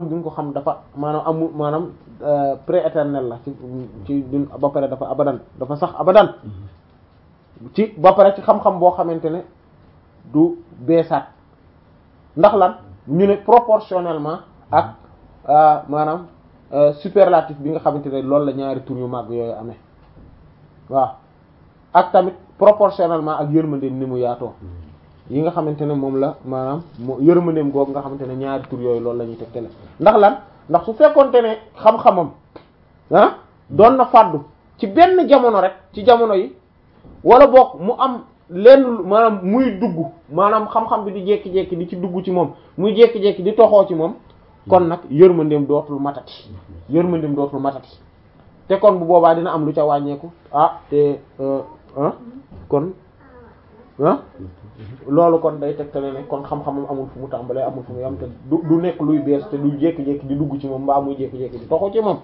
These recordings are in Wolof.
gi nga ko xam dafa maanaam amul maanaam prééternel la ci ci dun ba pare dafa abadan dafa sax abadan ci ba pare ci xam-xam boo xamante ne du beesaat ndax lan ñu ne proportionnellement ak maanaam superlatif bi nga xamante ne loolu la ñaari tur yu màgg yooyu amee waaw ak tamit proportionnellement ak yërmandeem ni mu yaatoo yi nga xamante ne moom la maanaam moo yërmandeem googu nga xamante ne ñaari tur yooyu loolu la ñuy tegtale ndax lan ndax su fekkonte ne xam-xamam ah doon na fàddu ci benn jamono rek ci jamono yi wala boog mu am lenn maanaam muy dugg maanaam xam-xam bi di jékki-jékki di ci dugg ci moom muy jékki-jékki di toxoo ci moom kon nag yërmandeem dootul matati yërmandeem dootul matati te kon bu boobaa dina am lu ca wàññeeku ah te ah kon ah loolu kon day tegtale ne kon xam-xamam amul fu mu tàmbalee amul fu mu yam te du du nekk luy bees te du jékki-jékki di dugg ci moom mbaa muy jékki-jékki di toxoo ci moom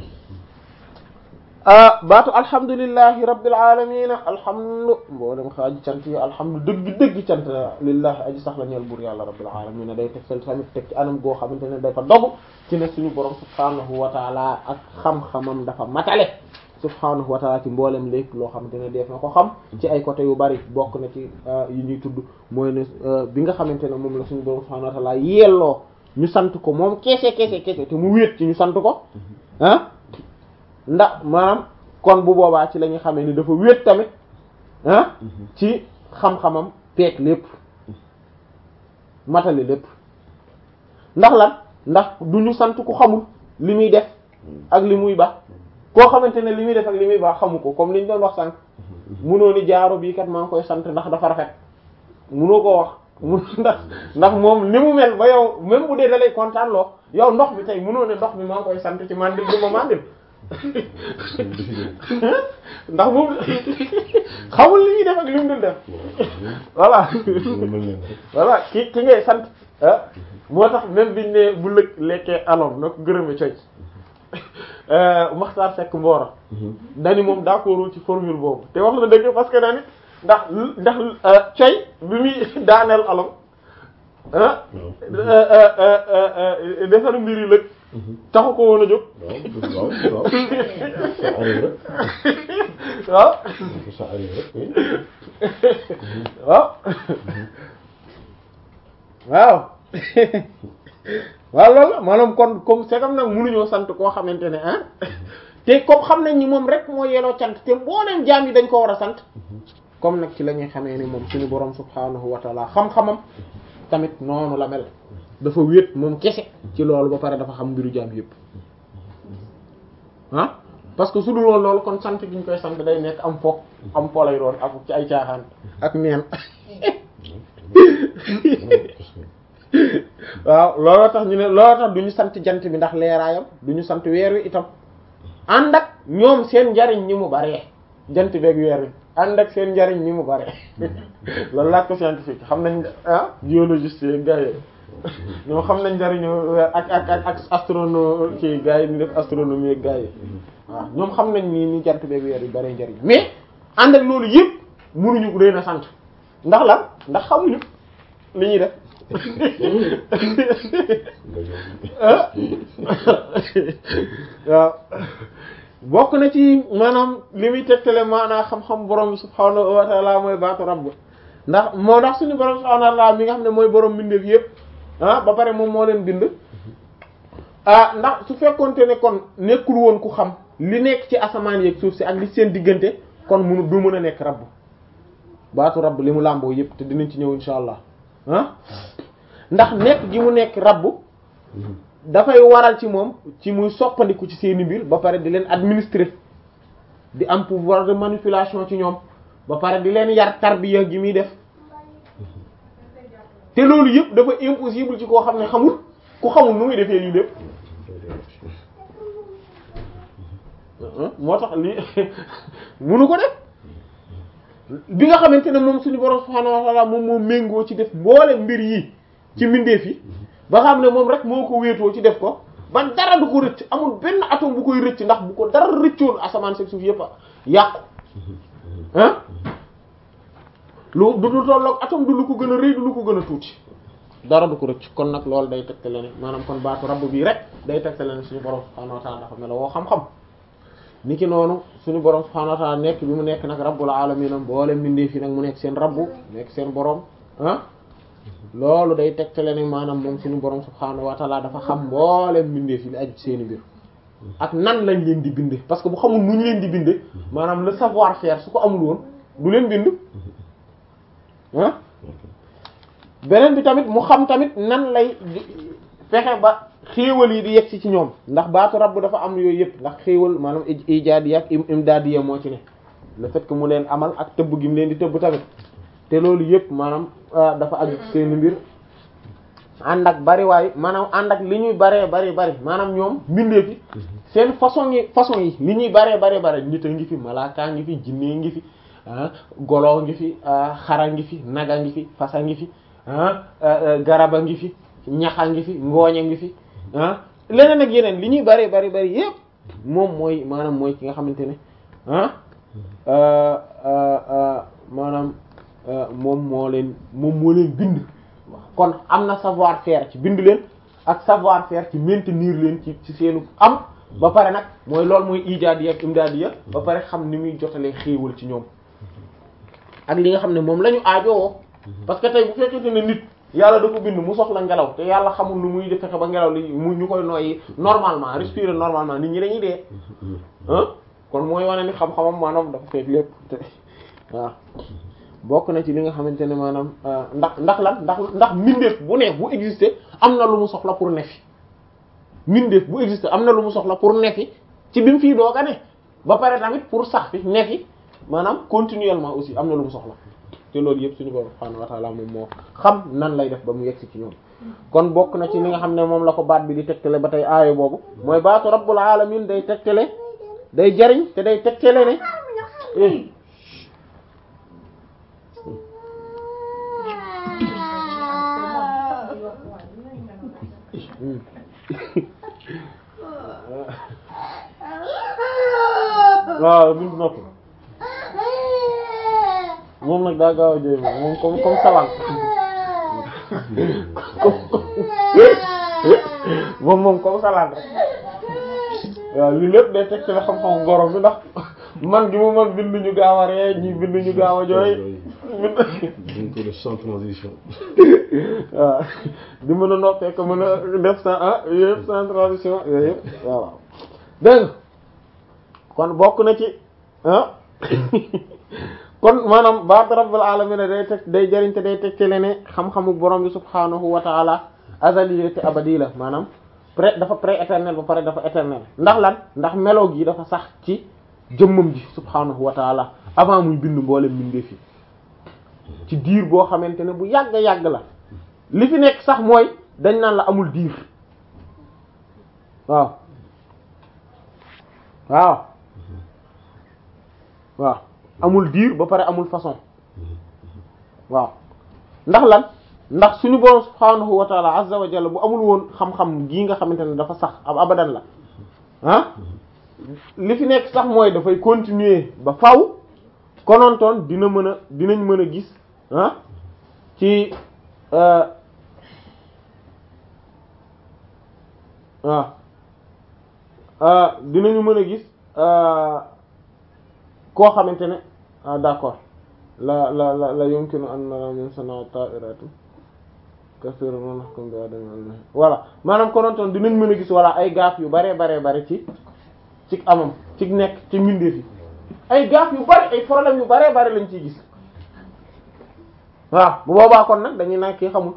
baatu alhamdulillahi rabbil alamin alhamdu mboolem xaaji cant yi alhamdu dëgg dëgg cant lillahi aji sax la ñeel buur yàlla rabbil alamin day teg sel tamit teg ci anam goo xamante ne dafa dogu ci ne suñu borom subhanahu wa taala ak xam-xamam dafa matale subhanahu wa taala ci mboolem lépp loo xamante ne def na ko xam ci ay côté yu bari bokk na ci yi ñuy tudd mooy ne bi nga xamante ne moom la suñu borom subhanahu wa taala yelloo ñu sant ko moom keese keese keese te mu wéet ci ñu sant ko ah ndax maanaam kon bu boobaa ci la ñuy xamee ni dafa wéet tamit ah ci xam-xamam peek lépp matali lépp ndax lan ndax du ñu sant ku xamul li muy def ak li muy baax koo xamante ne li muy def ak li muy baax xamu ko comme li ñu doon wax sànq munoo ni jaaro bii kat maa ngi koy sant ndax dafa rafet munoo koo wax mun ndax ndax moom ni mu mel ba yow même bu dee da lay kontaan loo yow ndox bi tey munoo ne ndox bi maa ngi koy sant ci mandil bi ma mandil ndax moom xamul li ñuy def ak li mu dul def voilà voilà ki ki ngay sant ah moo tax même biñ ne bu lëg lekkee alom na ko gërëme coy Maxtaar Seck Mboro dani moom d'accordul ci formule boobu te wax na dëgg parce que dani ndax ndax coy bi muy daaneel alom ah defar mbir yi lëg taxu ko woon a jóg waaw waaw waaw waaw loolu maanaam kon comme c'est comme nag mënuñoo sant koo xamante ne ah te comme xam nañ ni moom rek moo yeloo cant te mbooleem jaam yi dañ ko war a sant comme nag ci la ñuy xamee ni moom suñu borom subhaanahu wa taala xam-xamam tamit noonu la mel dafa wéet moom kese ci loolu ba pare dafa xam mbiru jaam yépp ah parce que su dul woon loolu kon sant gi ñu koy sant day nekk am foog am polay doon ak ci ay caaxaan ak neen waaw looloo tax ñu ne looloo tax du ñu sant jant bi ndax leeraayam du ñu sant weer wi itam ànd ak ñoom seen njariñ ñi mu baree jant beeg weer wi ànd ak seen njariñ ñi mu baree loolu laaj ko scientifique xam nañ ah géologiste yeeg gars yi ñoom xam nañ njariñu weer ak ak ak ak astronome ci gars yi ni def astronomie ak gars yi waaw ñoom xam nañ ni ni jant beeg weer wi baree njariñ mais ànd ak loolu yëpp mënuñu leen a sant ndax lan ndax xamuñu li ñuy def waaw bokk na ci maanaam li muy tegtale maanaam xam-xam borom bi subhaanahu wa ta'ala mooy baatu rabb ndax moo ndax suñu borom subhaanahu wa ta'ala mi nga xam ne mooy borom mbindeef yépp ah ba pare moom moo leen bind ah ndax su fekkonte ne kon nekkul woon ku xam li nekk ci asamaan yeeg suuf si ak li seen diggante kon munu du mën a nekk rabb baatu rabb li mu làmboo yépp te dinañ ci ñëw insha allah ah ndax nekk gi mu nekk rabbu dafay waral ci moom ci muy soppandiku ci seeni mbir ba pare di leen administrer di am pouvoir de manipulation ci ñoom ba pare di leen yar tarbiya gi muy def te loolu yëpp dafa impossible ci koo xam ne xamul ku xamul nu muy defee lii lépp moo tax lii munu ko def bi nga xamante ne moom suñu borom subhaanahu wa ta'ala moom moo méngoo ci def mboole mbir yi ci mbindeef yi ba xam ne moom rek moo ko wéetoo ci def ko ba dara du ko rëcc amul benn atome bu koy rëcc ndax bu ko dara rëccoon asamaan si suuf yëpp a yàqu ah lu du lu tolloog atome du lu ko gën a rëy du lu ko gën a tuuti dara du ko rëcc kon nag loolu day tegtale ne maanaam kon baatu rabb bii rek day tegtale ne suñu borom subhaanahu wa ta'ala dafa melo woo xam-xam ni ki noonu suñu borom subhaanahu wa ta'ala nekk bi mu nekk nag rabbul alamin am boole mbindee fi nag mu nekk seen rabbu nekk seen borom ah loolu day tegtale ne maanaam moom suñu borom subhaanahu wa ta'ala dafa xam mboolem mbindee fi li aju seeni mbir ak nan lañ leen di binde parce que bu xamul nu ñu leen di binde maanaam le savoir faire su ko amul woon du leen bind ah beneen bi tamit mu xam tamit nan lay fexe ba xéewal yi di yegsi ci ñoom ndax baatu rabb dafa am yooyu yëpp ndax xéewal maanaam ijaadiya ak imdaadiya moo ci ne le fait que mu leen amal ak tëbb gi mu leen di tëbb tamit te loolu yëpp maanaam dafa aju seeni mbir ànd ak bari waaye maanaam ànd ak li ñuy baree bari bari maanaam ñoom mbindeef yi seen façon yi façon yi li ñuy baree baree bari nit a ngi fi malaaka ngi fi jinne ngi fi golo ngi fi xara ngi fi naga ngi fi fasa ngi fi garaba ngi fi ñaxa ngi fi ngooña ngi fi ah leneen ak yeneen li ñuy bari bari bari yépp moom mooy maanaam mooy ki nga xamante ne ah maanaam moom moo leen moom moo leen bind kon am na savoir faire ci bind leen ak savoir faire ci maintenir leen ci ci seenu am ba pare nag mooy loolu mooy ijaadiya ak imdaadiya ba pare xam ni muy jotalee xéewal ci ñoom ak li nga xam ne moom la ñu aajowoo parce que tey bu fekkente ne nit yàlla da ko bind mu soxla ngelaw te yàlla xamul nu muy fexe ba ngelaw li mu ñu koy noyyi normalement respirer normalement nit ñi dañuy dee ah kon mooy wane ni xam-xamam maanaam dafa fekk lépp te waaw bokk na ci li nga xamante ne maanaam ndax ndax lan ndax ndax mbindeef bu ne bu exister am na lu mu soxla pour nefi mbindeef bu exister am na lu mu soxla pour nefi ci bi mu fii doog a ne ba pare tamit pour sax fi nefi maanaam continuellement aussi am na lu mu soxla te loolu yëpp suñu borom subhaanahu wa ta'ala moom moo xam nan lay def ba mu yegsi ci ñoom kon bokk na ci li nga xam ne moom la ko baat bi di tegtale ba tey aayo boobu mooy baatu rabbul alamin day tegtale day jariñ te day tegtale ne waaw buñ nopp moom nag daa gaaw a jooy moom moom comme comme salaan moom moom comme salaan rek waaw li lépp day teg ci la xam-xam borom bi ndax man gi mu man bind ñu gaaw a ree ñi bind ñu gaaw a jooy donc def sans transition waaw di mën a noppee ko mën a def sans ah yooyu yëpp sans transition yooyu yëpp waaw dégg kon bokk na ci ah kon maanaam baat rabbul alamin day teg day jëriñ te day teg ci ne xam-xamu borom bi subhanahu wa taala azali te abadi la maanaam pré dafa pré-éternel ba pare dafa éternel ndax lan ndax melo gi dafa sax ci jëmmam ji subhanahu wa taala avant muy bind mboolem mbindeef yi ci diir boo xamante ne bu yàgg yàgg la li fi nekk sax mooy dañ naan la amul diir waaw waaw waaw amul diir ba pare amul façon waaw ndax lan ndax suñu borom subhanahu wa taala azza wa jalla bu amul woon xam-xam gii nga xamante ne dafa sax ab abadan la ah li fi nekk sax mooy dafay continuer ba faw konontoon dina mën a dinañ mën a gis ah ci waaw dinañu mën a gis koo xamante ne ah d'accord la la la la yumkinu an nara min sana ta'iratu kasira ma nahkum bi adam al voilà maanaam konontoon dinañ mën a gis walla ay gaaf yu bare bare bare ci ci amam ci nekk ci mbindeef yi ay gaaf yu bari ay problème yu bare bare lañ ciy gis waaw bu boobaa kon nag dañuy naan kii xamul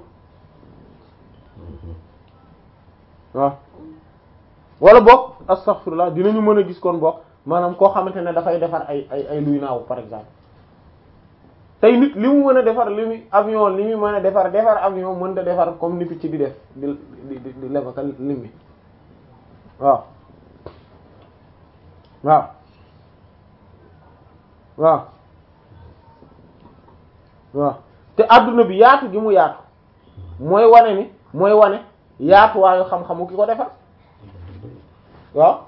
waaw wala boog astaghfirullah dinañu mën a gis kon boog maanaam koo xamante ne dafay defar ay ay ay luy naaw par exemple tey nit li mu mën a defar li mu avion li mu mën a defar defar avion mën a defar comme ni picc di def di di di di levaka lim bi waaw waaw waaw waaw te adduna bi yaatu gi mu yaatu mooy wane ni mooy wane yaatuwaayu xam-xamu ki ko defar waaw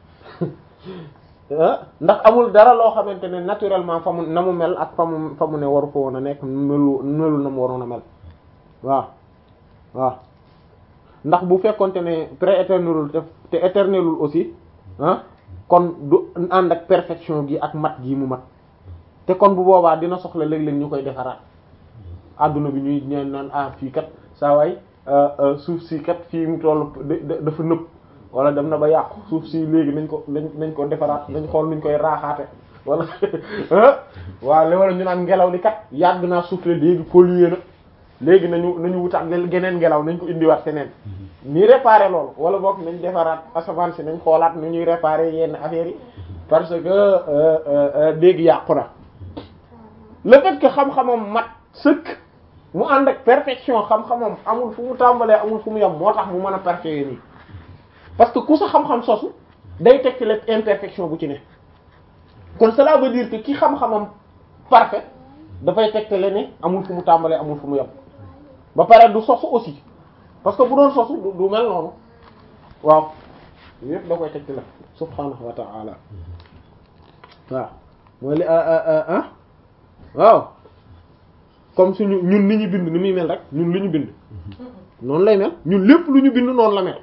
ndax amul dara loo xamante ne naturellement fa mu na mu mel ak fa mu fa mu ne waru ko woon a nekk melu melu na mu waroon a mel waaw waaw ndax bu fekkonte ne pré-éternelul te te éternelul aussi ah kon du ànd ak perfection gi ak mat gi mu mat te kon bu boobaa dina soxla léeg-léeg ñu koy defaraat adduna bi ñuy ñaan naan ah fii kat saa waay suuf si kat fii mu toll dafa nëb wala dem na ba yàqu suuf si léegi nañ ko nañ nañ ko defaraat nañ xool nuñ koy raaxaate wala waaw li wala ñu naan ngelaw li kat yàgg naa souffler léegi pollué na léegi nañu nañu wutaat geneen ngelaw nañ ko indiwaat feneen ñuy réparer loolu wala boog nañ defaraat asamaan si nañ xoolaat nu ñuy réparer yenn affaires yi parce que léegi yàqu na le fait que xam-xamam mat sëkk mu ànd ak perfection xam-xamam amul fu mu tàmbalee amul fu mu yem moo tax mu mën a parfait nii parce que ku sa xam-xam sosu day teg ci la imperfection bu ci ne kon cela veut dire que ki xam-xamam parfait dafay tegtale ne amul fu mu tàmbalee amul fu mu yem ba pare du sosu aussi parce que bu doon sosu du mel noonu waaw yépp da koy tegtale subhanahu wa ta'ala waaw mooy li ah waaw comme suñu ñun li ñu bind ni muy mel rek ñun li ñu bind noonu lay mel ñun lépp lu ñu bind noonu la mel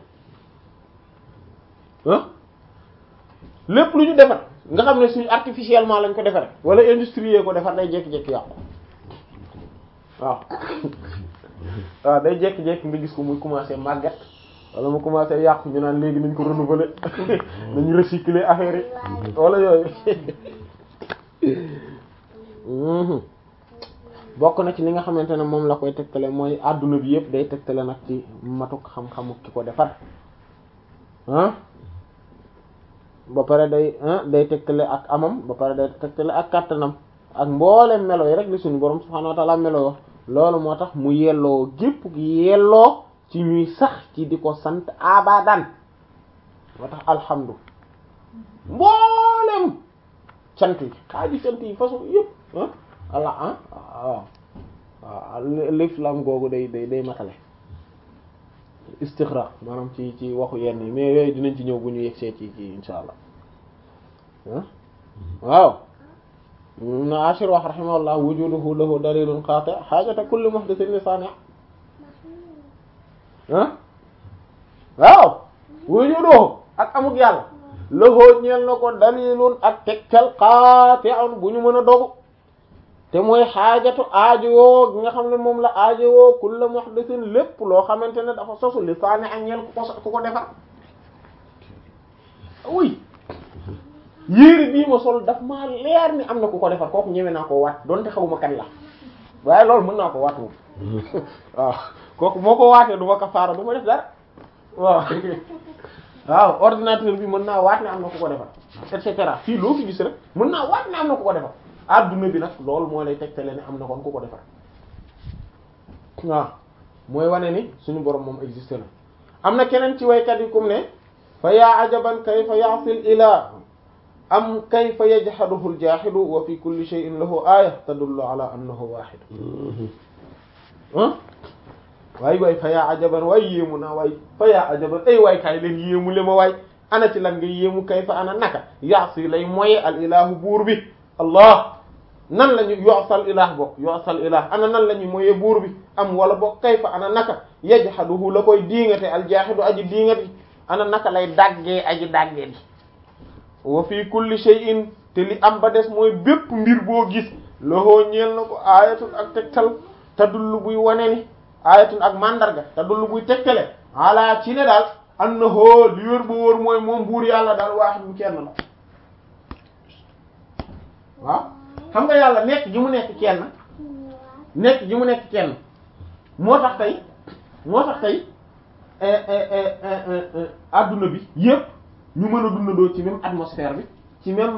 ah lépp lu ñu defar nga xam ne suñu artificiellement lañ ko defaree wala industrie ko defar day jékki-jékki yàqu waaw waaw day jékki-jékki nga gis ko muy commencer màgget wala mu commencer yàqu ñu naan léegi nañ ko renouveler nañu recycler affaire yi wala yooyu bokk na ci li nga xamante ne moom la koy tegtale mooy adduna bi yëpp day tegtale nag ci matuk xam-xamu ki ko defar ah ba pare day day tegtale ak amam ba pare day tegtale ak kàttanam ak mboolem melo yi rek li suñu borom subhaanahu wa ta'ala melo yo loolu moo tax mu yelloo gépp gi yelloo ci ñuy sax ci di ko sant abadan moo tax alhamdu mboolem cant yi xaaji cant yi façon yëpp ah allah ah waaw waaw l'islam googu day day day matale istixraq maanaam ci ci waxu yenn yi mais yooyu dinañ ci ñëw bu ñu yegsee ci ci insha allah ah waaw na ashir wax rahimahullah wujuduhu lahu dalilun qati hajata kulli muhdathin li sani' ah waaw wujuduhu ak amuk yàlla lahu ñeel na ko dalilun ak tegtal qati'un bu ñu mën a dogu te mooy xaajatu aajowoo gi nga xam ne moom la aajowoo kulla muhdathin lépp loo xamante ne dafa sosu li saani ak ñeel ku ko ku ko defar oui yéere bii ma sol daf maa leer ni am na ku ko defar kooku ñëwee naa ko waat donte xawma kan la waaye loolu mën naa ko waat moom waaw kooku moo ko waatee du ma kafaara du ma def dara waaw waaw ordinateur bi mën naa waat ne am na ku ko defar et cetera fii loo fi gis rek mën naa waat ne am na ku ko defar adduna bi nag loolu moo lay tegtale ne am na kon ku ko defar waaw mooy wane ni suñu borom moom existe na am na keneen ci waykat yi kum ne fa yaa ajaban kayfa ya'sil ilah am kayfa yajhaduhu al-jahidu wa fi kulli shay'in lahu aya tadullu ala annahu wahid ah waay waay fa yaa ajaban waay yéemu naa waay fa yaa ajaban ay waay kaay leen yéemu le ma waay ana ci lan nga yéemu kayfa ana naka ya'si lay moye al ilahu buur bi allah nan la ñu yoosal ilah bokk yoosal ilah ana nan la ñu moyee buur bi am wala bokk kayfa ana naka yajhaduhu la koy diingate aljaahidu aji diingati ana naka lay daggee aji daggee di wa fi kulli shay'in te li am ba des mooy bépp mbir boo gis loxoo ñeel na ko aayatun ak tegtal tadullu buy wane ni aayatun ak mandarga tadullu buy tegtale ala ci ne daal annahu li wér ba wóor mooy moom buur yàlla daal waaxid bu kenn la waaw xam nga yàlla nekk gi mu nekk kenn nekk gi mu nekk kenn moo tax tey moo tax tey adduna bi yépp ñu mën a dundandoo ci même atmosphère bi ci même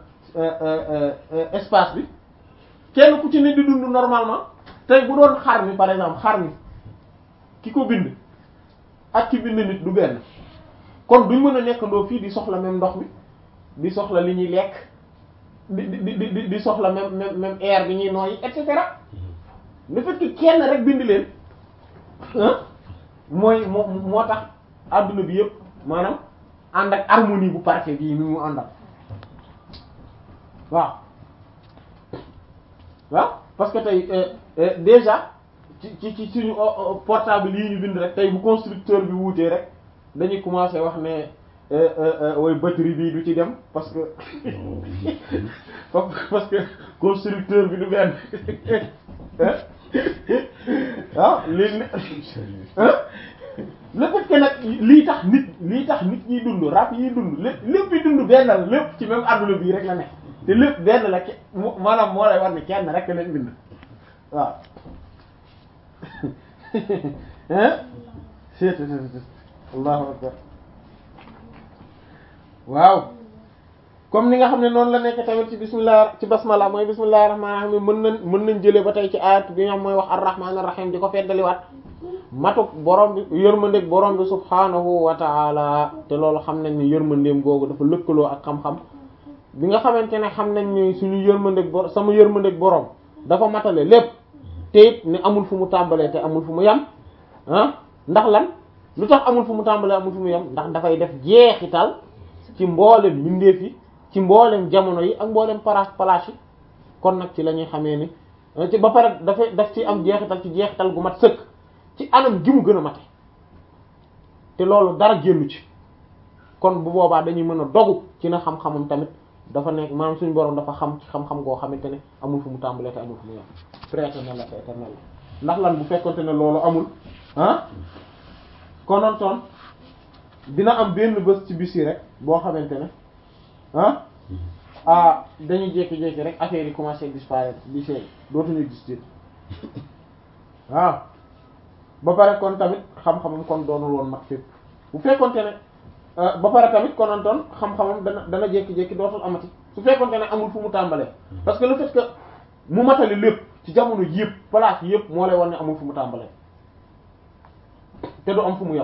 espace bi kenn ku ci ne di dund normalement tey bu doon xar mi par exemple xar mi ki ko bind ak ki bind nit du benn kon duñ mën a nekkandoo fii di soxla même ndox mi di soxla li ñuy lekk di di di di soxla même même même air bi ñuy nooyi et cetera le fait que kenn rek bind leen mooy moo moo tax adduna bi yëpp maanaam ànd ak harmonie bu parfait bii mi mu àndal waaw waaw parce que tey déjà ci ci ci suñu portable yi ñu bind rek tey bu constructeur bi wuutee rek dañuy commencer wax ne way batterie bii du ci dem parce que parce que constructeur bi du benn ah léegi le fait que nag lii tax nit lii tax nit ñiy dund rab yiy dund lépp lépp yi dund benn la lépp ci même adduna bii rek la nekk te lépp benn la ke maanaam moo lay war ne kenn rek leen bind waaw hein seet allahu akbar waaw comme ni nga xam ne noonu la nekk tamit ci bismillah ci basmala mooy bismillahir rahmanir rahim mën nañ mën nañ jëlee ba tey ci ayat bi nga xam mooy wax ar-rahmanir rahim di ko feddaliwaat matuk borom bi yërmandeeg borom bi subhanahu wa ta'ala te loolu xam nañ ni yërmandeem googu dafa lëkkaloo ak xam-xam bi nga xamante ne xam nañ ni suñu yërmandeeg bor sama yërmandeeg borom dafa matale lépp te it ne amul fu mu tàmbalee te amul fu mu yem ah ndax lan lu tax amul fu mu tàmbalee amul fu mu yem ndax dafay def jeexital ci mboolem mbindeef yi ci mboolem jamono yi ak mboolem paraas palaas yi kon nag ci la ñuy xamee ni ci ba pare dafay daf ci am jeexital ci jeexital gu mat sëkk ci anam gi mu gën a mate te loolu dara génnu ci kon bu boobaa dañuy mën a dogu ci na xam-xamam tamit dafa nekk maanaam suñu borom dafa xam ci xam-xam goo xamante ne amul fu mu tàmbalee te amul fu mu yem prééternel la te éternel la ndax lan bu fekkonte ne loolu amul ah konontoon dina am benn bés ci bis yi rek boo xamante ne ah ah dañuy jékki-jékki rek affaire yi commencé disparaître di seey dootuñu exister waaw ba pare kon tamit xam-xamam kon doonul woon mat fépp bu fekkonte ne ba pare tamit konontoon xam-xamam dana dana jékki-jékki dootul amati su fekkonte ne amul fu mu tàmbalee parce que le fait que mu matali lépp ci jamono ji yëpp place yëpp moo lay wan ne amul fu mu tàmbalee te du am fu mu yem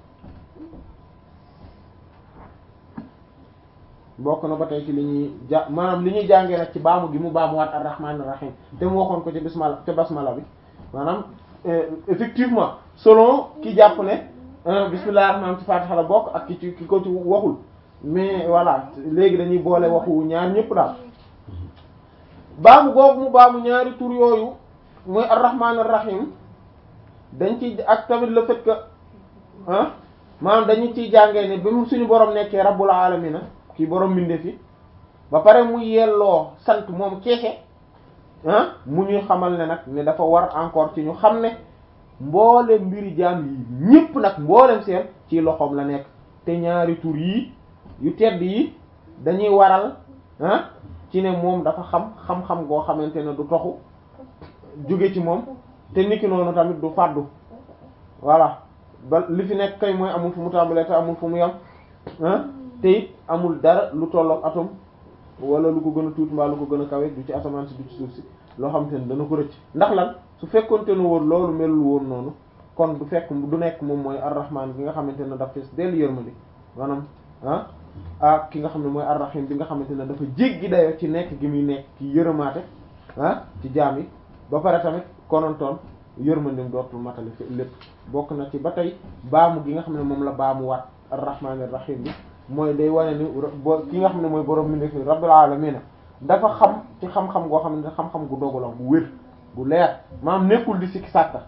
bokk na ba tey ci li ñuy ja maanaam li ñuy jàngee nag ci baamu gi mu baamuwaat ar-rahmaanir rahiim te mu waxoon ko ci bismillah te basmala bi maanaam effectivement selon ki jàpp ne bismillahir rahmaanir ci Fatiha la bokk ak ki ci ki ko ci waxul mais voilà léegi dañuy boole waxu ñaar ñëpp daal baamu googu mu baamu ñaari tur yooyu mooy ar-rahmaanir rahiim dañ ci ak tamit le fait que ah maanaam dañu ciy jàngee ne ba mu suñu borom nekkee rabbul alamina kii borom mbindeef yi ba pare mu yelloo sant moom keese ah mu ñuy xamal ne nag ne dafa war encore ci ñu xam ne mboolem mbiri jaam yi ñépp nag mboolem seen ci loxoom la nekk te ñaari tur yii yu tedd yi dañuy waral ah ci ne moom dafa xam xam-xam goo xamante ne du toxu jóge ci moom te niki noonu tamit du fàddu voilà ba li fi nekk kay mooy amul fu mu tàmbalee te amul fu mu yam ah te it amul dara lu tollook atome wala lu ko gën a tuuti mbaa lu ko gën a kawe du ci asamaan si du ci suuf si loo xamante ne dana ko rëcc ndax lan su fekkonte ne woon loolu melul woon noonu kon du fekk du nekk moom mooy arrahman bi nga xamante ne daf fees dellu yërmande maanaam ah ah ki nga xam ne mooy arrahim bi nga xamante ne dafa jéggi dayoo ci nekk gi muy nekk ki yërëmaate ah ci jaam yi ba pare tamit konontoon yërmandeem dootul matali fi lépp bokk na ci ba tey baamu gi nga xam ne moom la baamu waat arrahmanir rahim bi mooy day wane ni bo ki nga xam ne mooy borom mi nekk rabbil alamin dafa xam ci xam-xam goo xam ne xam-xam gu dogu la gu wér gu leer maanaam nekkul di sikki sàkka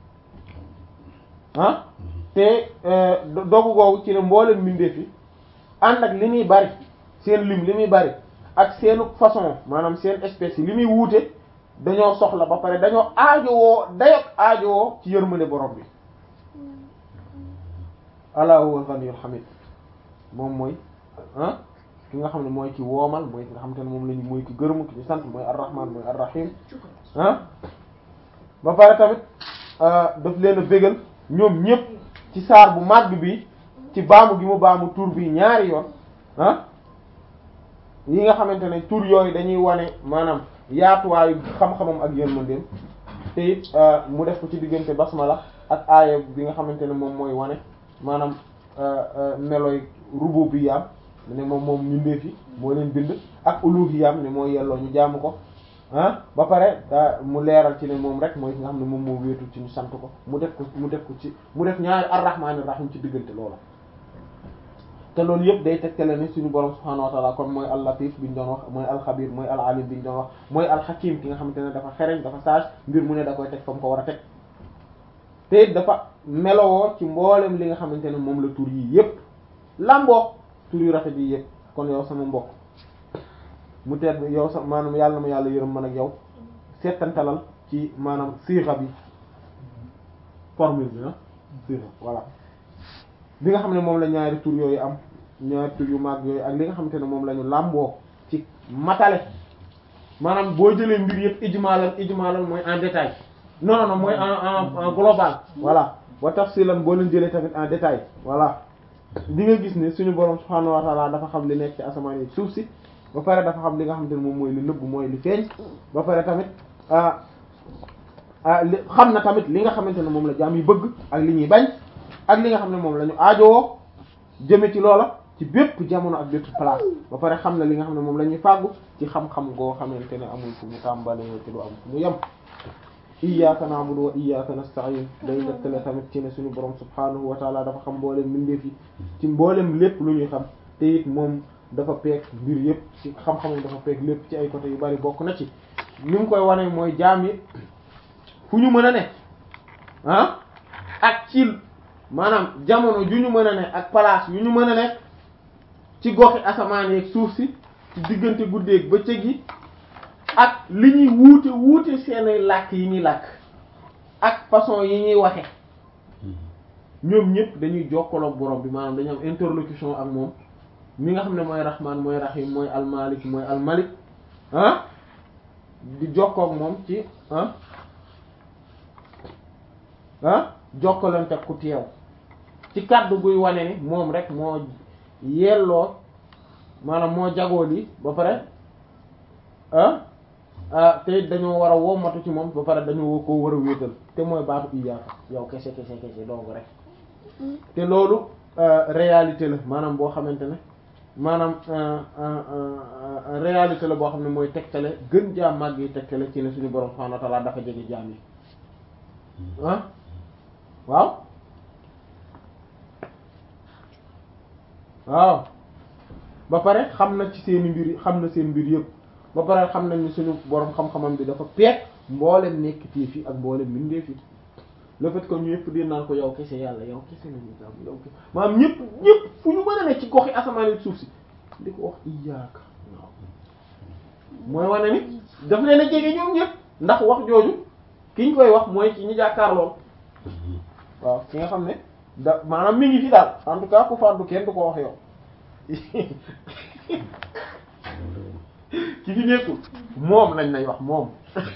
ah te dogu googu ci ne mboolem mbindeef yi ànd ak li muy bari seen lim li muy bari ak seenu façon maanaam seen espèce yi li muy wuute dañoo soxla ba pare dañoo aajowoo dayok aajowoo ci yërmande borom bi ala huwa al-ghaniyyul hamid moom mooy ah ki nga xam ne mooy ki woomal mooy ki nga xam te ne moom lañu mooy ki gërëm ki ñu sant mooy ar-rahman mooy ar-rahim ah ba pare tamit daf leen a bégal ñoom ñëpp ci saar bu màgg bi ci baamu gi mu baamu tur bi ñaari yoon ah yi nga xamante ne tur yooyu dañuy wane maanaam yaatuwaayu xam-xamam ak yërmandeem te it mu def ko ci diggante basmala ak aaya bi nga xamante ne moom mooy wane maanaam melooy rububiyyaam ne moom moom mbindeef yi moo leen bind ak uluhiyyam ne mooy yelloo ñu jaamu ko ah ba pare mu leeral ci ne moom rek mooy ki nga xam ne moom moo wéetul ci ñu sant ko mu def ko mu def ko ci mu def ñaari ar-rahmaanir rahiim ci diggante loola te loolu yëpp day tegtale ni suñu borom subhaanahu wa ta'ala kon mooy al-latif bi ñu doon wax mooy al-xabir mooy al-alim bi ñu doon wax mooy al-hakim ki nga xamante ne dafa xereñ dafa sage mbir mu ne da koy teg fa mu ko war a teg te it dafa melowoo ci mboolem li nga xamante ne moom la tur yi yépp lamboo tur yu rafet yi yépp kon yow sama mbokk mu teet yow sa maanaam yàlla na ma yàlla yërëm man ak yow seetantalal ci maanaam siixa bi formule bi na siixa voilà li nga xam ne moom la ñaari tur yooyu am ñaari tur yu mag yooyu ak li nga xamante ne moom la ñu làmboo ci matale maanaam boo jëlee mbir yëpp ijmaalan ijmaalan mooy en détail non non non mooy en en en global voilà wa tafsilan boo leen jëlee tamit en détail voilà di nga gis ne suñu borom subhaanahu wa ta'ala dafa xam li nekk ci asamaan yi suuf si ba pare dafa xam li nga xamante ne moom mooy li nëbb mooy li feeñ ba pare tamit ah ah li xam na tamit li nga xamante ne moom la jaam yi bëgg ak li ñuy bañ ak li nga xam ne moom la ñu aajowoo jëme ci loola ci bépp jamono ak bépp place ba pare xam na li nga xam ne moom la ñuy fàggu ci xam-xam goo xamante ne amul fu mu tàmbalee te du am fu mu yem iyyaka na'budu wa iyyaka nasta'in day dëkkale tamit ci ne suñu borom subhanahu wa ta'ala dafa xam mboolem mbindeef yi ci mboolem lépp lu ñuy xam te it moom dafa peeg mbir yëpp ci xam-xamam dafa peeg lépp ci ay côté yu bari bokk na ci ni mu koy wane mooy jaam yi fu ñu mën a ne ah ak ci maanaam jamono ju ñu mën a ne ak place yu ñu mën a ne ci goxi asamaan yeeg suuf si ci diggante guddeeg bëccëg yi ak li ñuy wuute wuute seeni làkk yi ñuy làkk ak façon yi ñuy waxe ñoom ñëpp dañuy jokkaloog borom bi maanaam dañu am interlocution ak moom mi nga xam ne mooy rahman mooy rahim mooy almalik mooy almalik ah di jokkoog moom ci ah ah jokkalante ku teew ci kàddu guy wane ni moom rek moo yelloo maanaam moo jagoo lii ba pare ah ah te dañoo war a wommatu ci moom ba pare dañoo ko war a wéetal te mooy baatu iyaaka yow kese kese kese dong rek te loolu réalité la maanaam boo xamante ne maanaam réalité la boo xam ne mooy tegtale gën jaam màgg yi tegtale ci ne suñu borom subhanahu wa ta'ala dafa jege jaam yi ah waaw waaw ba pare xam na ci seeni mbir xam na seen mbir yëpp ba pare xam nañ ni suñu borom xam-xamam bi dafa peeg mboolem nekk tiif yi ak mboolem mbindeef yi le fait que ñu yëpp di naan ko yow kese yàlla yow kese nañu jàmm yow kese maanaam ñëpp ñëpp fu ñu mën a ne ci goxi asamaan yi suuf si di ko wax iyaaka waaw mooy wane ni daf leen a jege ñoom ñëpp ndax wax jooju ki ñu koy wax mooy ci ñi jàkkaarloo waaw ki nga xam ne da maanaam mi ngi fi daal en tout cas ku fàddu kenn du ko wax yow ki fi nekkul moom lañ lay wax moom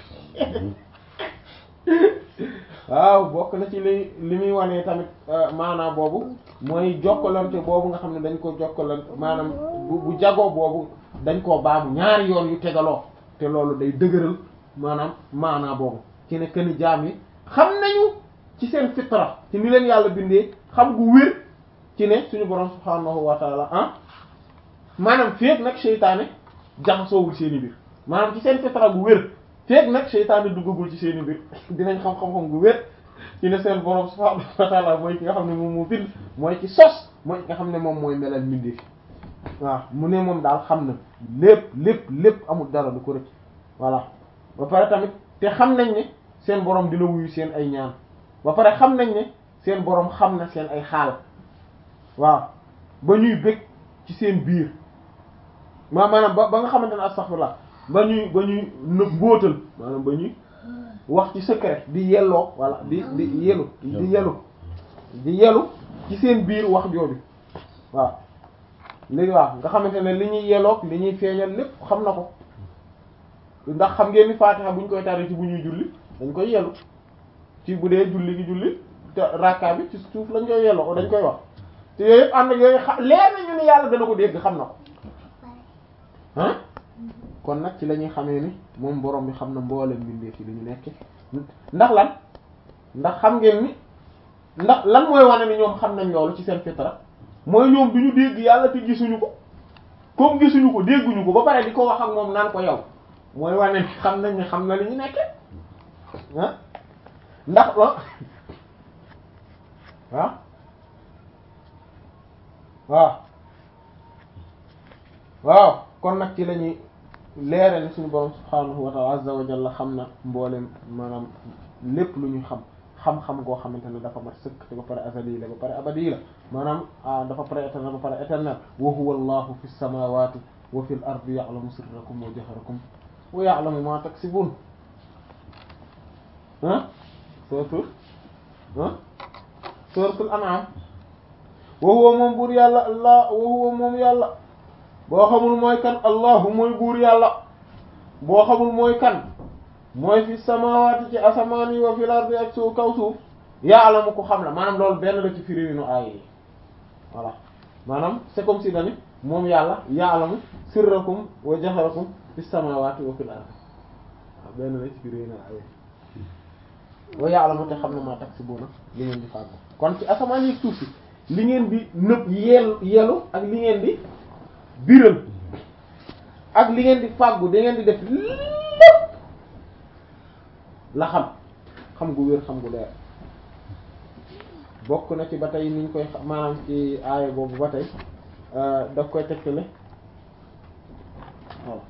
waaw bokk na ci li li muy wane tamit maanaam boobu mooy jokkalante boobu nga xam ne dañ ko jokkalante maanaam bu bu jagoo boobu dañ koo baamu ñaari yoon yu tegaloo te loolu day dëgëral maanaam maanaa boobu ci ne këni jaam yi xam nañu ci seen fitra ci ni leen yàlla bindee xam gu wér ci ne suñu borom subhaanahu wa taala ah maanaam feek nag seytaane jaxasoowul seeni mbir maanaam ci seen fitra gu wér feek nag seytaane duggagul ci seeni mbir dinañ xam-xam-xam gu wér ci ne seen borom subhaanahu wa taala mooy ki nga xam ne moom moo bind mooy ci sos mooy ki nga xam ne moom mooy melal mbindeef waaw mu ne moom daal xam na lépp lépp lépp amul dara du ko rëcc voilà ba pare tamit te xam nañ ne seen borom dina wuyu seen ay ñaan ba pare xam nañ ne seen borom xam na seen ay xaal waaw ba ñuy bëgg ci seen biir maa maanaam ba ba nga xamante ne astaghfirullah ba ñuy ba ñuy nëb mbóotal maanaam ba ñuy wax ci secret di yelloo walla di di yelu di yelu di yelu ci seen biir wax jooju waaw léegi waaw nga xamante ne li ñuy yeloog li ñuy feeñal lépp xam na ko ndax xam ngeen ni Fatiha bu ñu koy tari ci bu ñuy julli dañ koy yelu ci bu dee julli gi julli te rakka bi ci suuf lañ koy yelloo dañ koy wax te yooyu yëpp ànd ak yooyu xa leer nañu ne yàlla dana ko dégg xam na ko ah kon nag ci la ñuy xamee ni moom borom bi xam na mboolem mbindeef yi li ñu nekk ndax lan ndax xam ngeen ni ndax lan mooy wane ni ñoom xam nañ loolu ci seen fitra mooy ñoom du ñu dégg yàlla te gisuñu ko comme gisuñu ko dégguñu ko ba pare di ko wax ak moom naan ko yow mooy wane ni xam nañ ne xam na li ñu nekke ah ndax la waaw waaw waaw kon nag ci la ñuy leere ni suñu borom subhaanahu wa ta'ala azza wa jalla xam na mboolem maanaam lépp lu ñu xam xam-xam goo xamante ne dafa mat sëkk te ba pare azali la ba pare abadi la maanaam dafa pare éternel ba pare éternel wa huwa allahu fi samawati wa fi l ardi ya'lamu sirrakum wa jahrakum wa ya'lamu ma taksibun ah suratul ah suratul an'am wa huwa moom buur yàlla allah wa huwa moom yàlla boo xamul mooy kan allahu mooy buur yàlla boo xamul mooy kan mooy fi samawati ci asamaan yi wa fil ardi ak suuf kaw suuf ya'lamu ko xam la maanaam loolu benn la ci firi nu aaya yi voilà maanaam c'est comme si dani moom yàlla ya'lamu sirrakum wa jahrakum fi samawati wa fil ardi waaw benn la ci firi nu aaya yi wa ya'lamu te xam ne maa taksibuna li ngeen di fàggu kon ci asamaan yi suuf si li ngeen di nëb yeel yelu ak li ngeen di biral ak li ngeen di fàggu da ngeen di def lépp la xam xam gu wér xam gu leer bokk na ci ba tey niñ koy maanaam ci aaya boobu ba tey daf koy tegtale waaw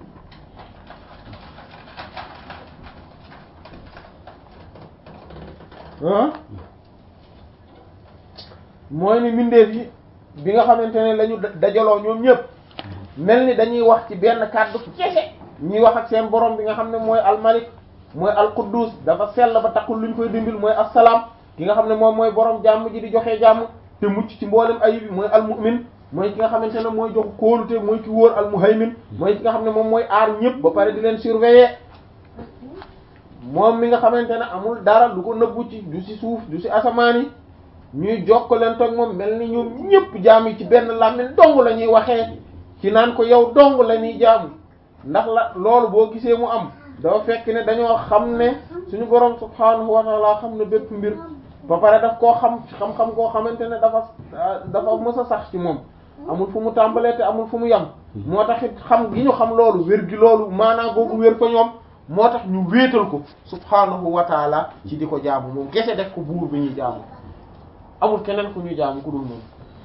mooy ni mbindeef yi bi nga xamante ne lañu dajaloo ñoom ñëpp mel ni dañuy wax ci benn kàddu kese ñuy wax ak seen borom bi nga xam ne mooy almalik mooy alquddus dafa sell ba taxul luñ koy dimbil mooy assalaam ki nga xam ne moom mooy borom jàmm ji di joxe jàmm te mucc ci mboolem ayib mooy almu'min mooy ki nga xamante ne mooy jox kóolute mooy ki wóor almuhaymin mooy ki nga xam ne moom mooy aar ñëpp ba pare di leen surveiller moom mi nga xamante ne amul dara du ko nëbbu ci du ci suuf du ci asamaan yi ñuy jokk leen toog moom mel ni ñoom ñëpp jaam yi ci benn làmmiñ dong la ñuy waxee ci naan ko yow dong la ñuy jaamu ndax la loolu boo gisee mu am dafa fekk ne dañoo xam ne suñu borom subhaanahu wa ta'ala xam ne bépp mbir ba pare daf koo xam xam-xam koo xamante ne dafa dafa mës a sax ci moom amul fu mu tàmbalee te amul fu mu yem moo tax it xam gi ñu xam loolu wér gi loolu maanaa googu wér fa ñoom moo tax ñu wéetal ko subhaanahu wa ta'ala ci di ko jaamu moom kese def ko buur bi ñuy jaamu amul keneen ku ñuy jaamu ku dul moom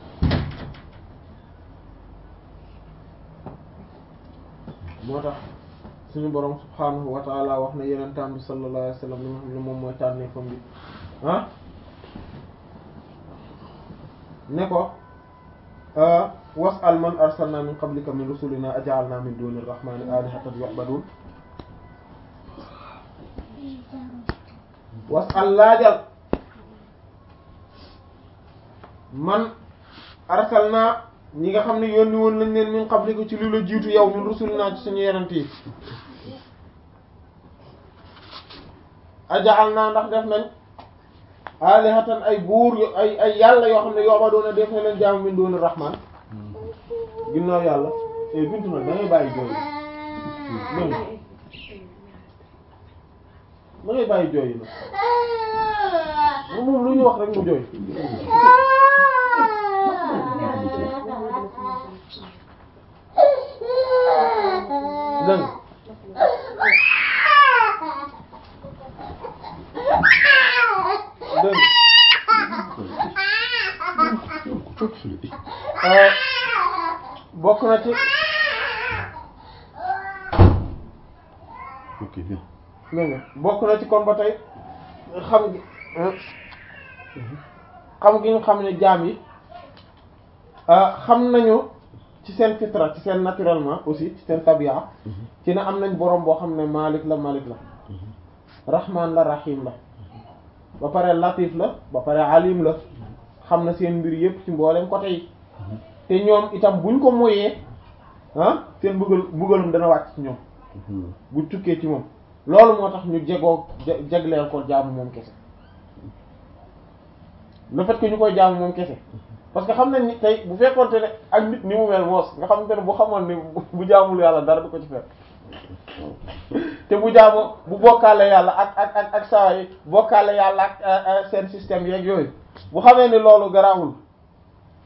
moo tax suñu borom subhaanahu wa ta'ala wax na yenentaan bi sallallahu alayhi wa sallam li nga xam ne moom mooy tànnee fam bi ah ne ko was'al man arsalna min qablika min rusulina aj'alna min duni rahmani alihatan yu'badun was'al laajal man arsalna ñi nga xam ne yónni woon nañ leen min qablika ci li la jiitu yow min rusulina ci suñu yenent yi aja'alna ndax def nañ alihatan ay buur yu ay ay yàlla yoo xam ne yooba doona def na leen jaamu min doona rahman ginnaaw yàlla e bintu nag da ngay bàyyi jooy yi da ngay bàyyi jooy yi nag moom lu ñu wax rek mu jooy dëng dëng bokk na ci ok bien. dégg nga bokk na ci kon ba tey xam gi xam gi ñu xam ne jaam yi xam nañu ci seen fitra ci seen naturellement aussi ci seen tabia ci ne am nañ borom boo xam ne malik la malik la rahman la rahim la ba pare latif la ba pare alim la xam na seen mbir yépp ci mboolem côté yi te ñoom itam buñ ko moyee ah seen mbugal mbugalum dana wàcc ci ñoom bu tukkee ci moom loolu moo tax ñu jegoo jagleel ko jaamu moom kese le fait que ñu koy jaamu moom kese parce que xam nañ ni tey bu fekkoonte ne ak nit ni mu mel moos nga xamante ne bu xamoon ni bu jaamul yàlla dara du ko ci fekk te bu jaamoo bu bokkaale yàlla ak ak ak ak saa yi bokkaale yàlla ak seen système yeeg yooyu bu xamee ni loolu garaawul